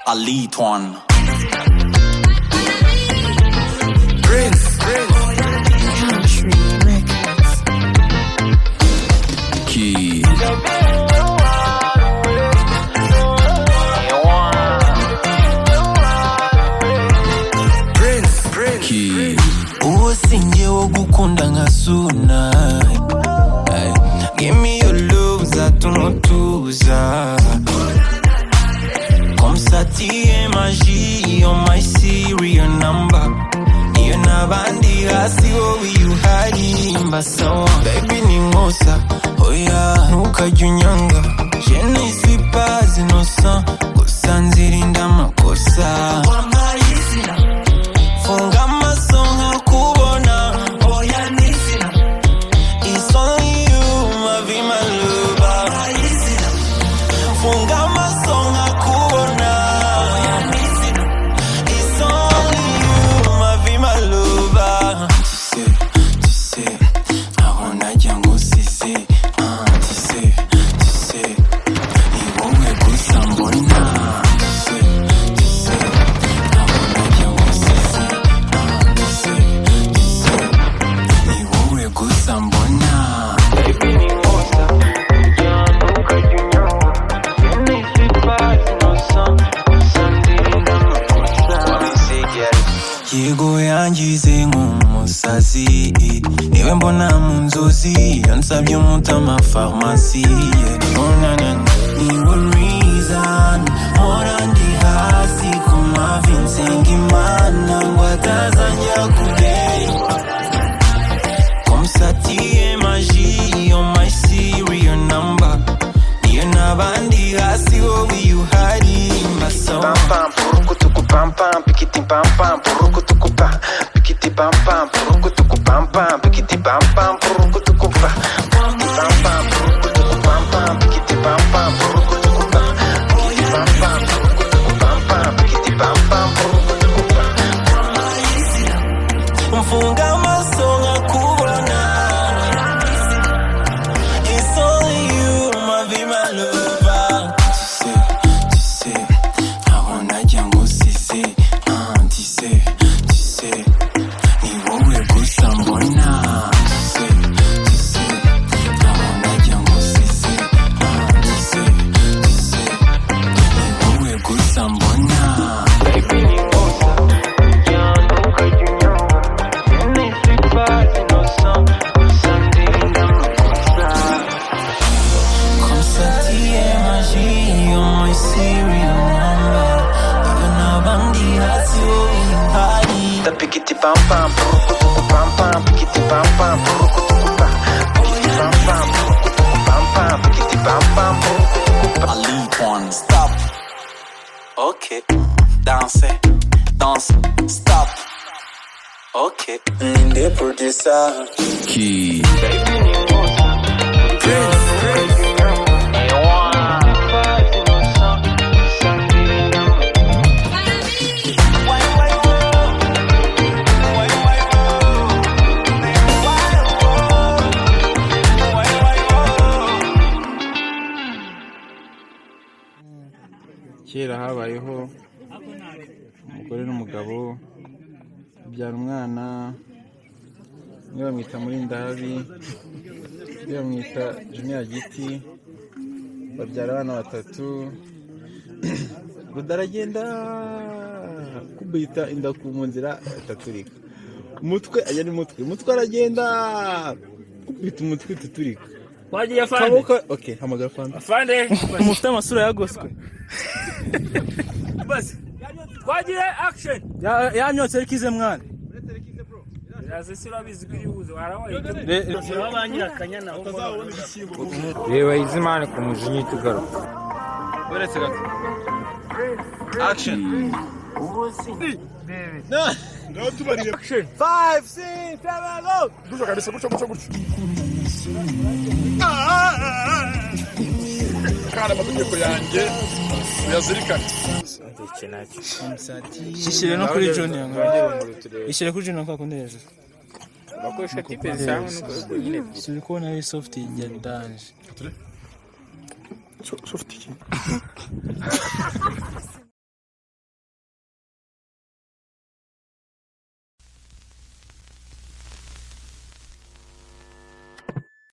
Antoine. Prince, Key. Prince, Prince. Key. uwo singewe gukunda nka suna Ay, give me your love zatuma utuza komsatiye magi yo my serial number iyo n'abandi hasi wowe iyo uhari mbasawa bebi ni nkosa oya ntukajya unyanga jenisi pazi nosa gusa nzirinda amakosa funga amaso nkakubona oya n'izina It's only you, my be my lover. Funga amaso nkakubona oya n'izina It's only you, my be my lover. Tise, tise, aho najya ngo sise. Ah, tise, tise, ni wowe gusa mbona. Tise, tise, aho najya ngo sise. Ah, tise, tise, ni wowe gusa mbona. yego yangize nk'umusazi niwe mbona mu nzozi iyo nsabye umutima farumasi niwe reason mpora ndi hasi ku mavi nsenga imana ngo atazajya kubera komsatiye magi yo my serial number iyo n'abandi hasi wowe iyo uhari mbasoma pam purukutuku pam pam pikiti pam pam purukutuku pa pikiti pam pam purukutuku pam pam pikiti pam pam purukutuku pa pikiti pam pam purukutuku pam pam pikiti pam pam purukutuku pa pikiti pam pam purukutuku pam pam pikiti pam pam purukutuku pa mfunga amaso nkakubona It's only you, my be my lover. Tise, tise, aho najya ngo sise. Ah, tise, tise, ni wowe gusa mbona. Tise, tise, aho najya ngo sise. Ah, tise, tise, ni wowe gusa mbona. Konstatiye magi yo my serial number Iyo n'abandi hasi wowe ihari The pikiti pam pam purukutuku pam pam pikiti pam pam purukutuku pa pikiti pam pam purukutuku pam pam pikiti pam pam purukutuku pa I leave one. Stop. Okay. Danse. Danse. Stop. Okay. Ninde producer Key. Prince kera habayeho umugore n'umugabo babyara umwana umwe bamwita muri ndabi undi bamwita juniya giti babyara abana batatu rudaragenda kubita inda ku mu nzira itaturika umutwe ajya n'umutwe umutwe aragenda kubita umutwe itaturika wagiye fande kaboko oke hamagara fanta fande mufite amasura yagoswe basi twagiye action Ya- yanyotse ariko ize mwana iraze si urabizi ko iribuze warabaye reba izimana ku mujinya uhita ugaruka uretse gato action ishyire no kuri junior ngo ishyire kuri junior kwa kundi hejuru suri kubona ari soft ya danje